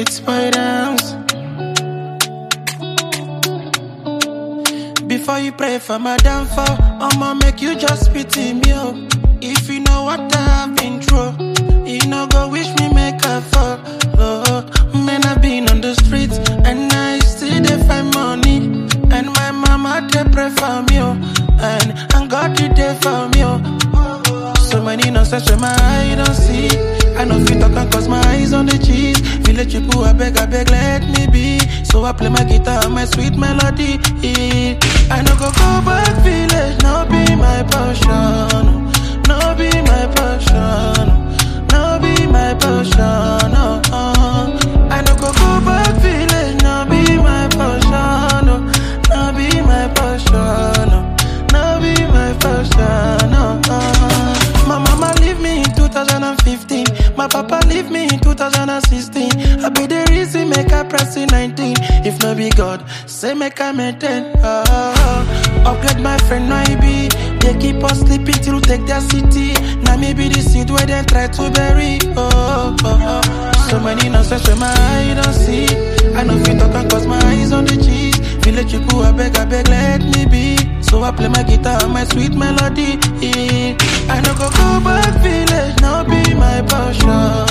streets boy dance. Before you pray for my downfall, I'ma make you just pity me. Oh. If you know what I've been through, you know go wish me make a fall. Oh, man, I've been on the streets and I still dey find money. And my mama they pray for me, oh. and and God did there for me. Oh. So many nonsense where my eye don't see. I know fit talk and cause my eyes on the cheese. Village people, I beg, I beg, let me be. So I play my guitar and my sweet melody. I no go go back village, no be my passion. No be my passion. No be my passion. Oh, oh. I no go go back village, no be my passion. Oh, no be my passion. Oh, no be my passion. Oh, oh. My mama leave me in 2015. My papa leave me in 2016. I be the reason make I press in 19. If no be God, say make I maintain. Oh, oh. upgrade my friend no he be. They keep us sleeping till take their city. Now me be the seed where they try to bury. Oh, oh, oh. so many nonsense where my eye don't see. I know fit talk and cause my eyes on the cheese. Village people, I beg, I beg, let me be. So I play my guitar and my sweet melody. I no go go back village, no be my passion.